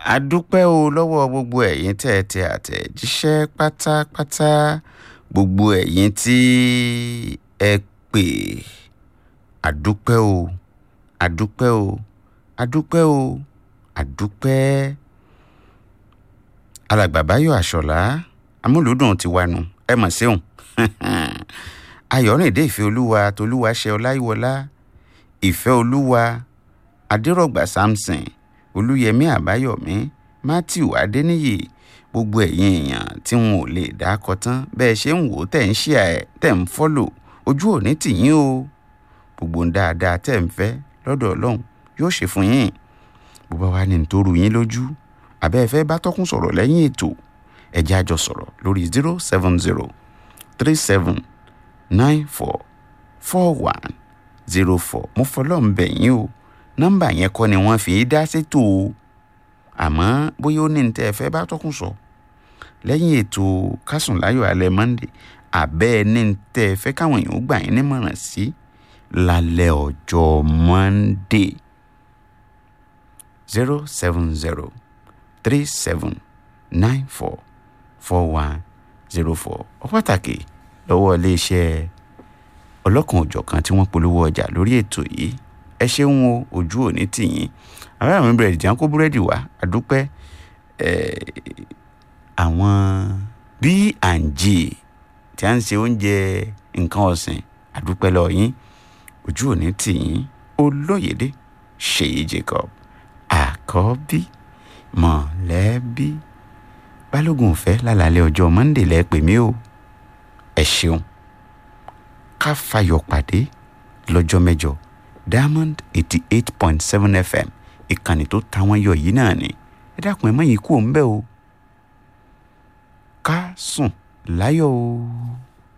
a dúpẹ́ o lọ́wọ́ gbogbo ẹ̀yin tẹ́ ẹ tẹ àtẹ̀jíṣẹ́ pátápátá gbogbo ẹ̀yin tí ẹ pè a dúpẹ́ o a dúpẹ́ o a dúpẹ́ o a dúpẹ́ alàgbà báyọ̀ àṣọlá amúlùúdùn ti wà nù ẹ mọ̀ síhùn ayọ̀rìndé ìfẹ́ olúwa tolúwa ṣe ọláyíwọlá ìfẹ́ olúwa adérọ̀gbà samson olúyẹmí àbáyọ̀mí matthew adéníyì gbogbo ẹ̀yin èèyàn tí wọn ò lè dákọ tán bẹ́ẹ̀ ṣe ń wò ó tẹ̀ ń ṣe ẹ̀ tẹ̀ ń fọ́lò ojú òní tìyín o gbogbo ń dáadáa tẹ̀ ń fẹ́ lọ́dọ̀ ọlọ́run yóò ṣe fún yín bó bá wà ní nítorí yín lójú àbẹ́ ẹ fẹ́ bá tọ́kùn sọ̀rọ̀ lẹ́yìn ètò ẹ jẹ́ a jọ sọ̀rọ̀ lórí zero seven zero three seven nine four four one zero four mo fọlọ́ ń bẹ̀ yín o nọ́mbà yẹn kọ́ ni wọ́n fi dá sétò o àmọ́ bóyá ó ní ní tẹ́ ẹ fẹ́ bá tọ́kùn sọ lẹ́yìn ètò kásùn láyọ̀ alẹ́ monday àbẹ́ ẹ ní ní tẹ́ ẹ fẹ́ káwọn èèyàn ó gbà yín nímọ̀ràn sí lálẹ́ ọjọ́ monday zero seven zero three seven nine four four one zero four ọ pàtàkì lọ́wọ́ iléeṣẹ́ ọlọ́kan òjọ̀kan tí wọ́n polówó ọjà lórí ètò yìí ẹ ṣeun o ojú òní tìyín àwọn àmì búrẹ́dì tí wọ́n kó búrẹ́dì wá àdúpẹ́ àwọn B&G tí a ń ṣe oúnjẹ nǹkan ọ̀sìn àdúpẹ́ lọ yín ojú òní tìyín olóyèdè ṣèyí Jacob àkọ́bí mọ̀lẹ́bí balógun fẹ́ lálàálẹ̀ ọjọ́ monday lẹ́ẹ̀pẹ̀ mí o ẹ ṣeun ká fayọ̀ pàdé lọ́jọ́ mẹ́jọ diamond eighty eight point seven fm ìkànnì tó ta wọ́n yọ yìí náà ni ẹ dákun ẹ mọ̀ yín kú òun bẹ́ẹ̀ o ká sùn láyọ̀ o.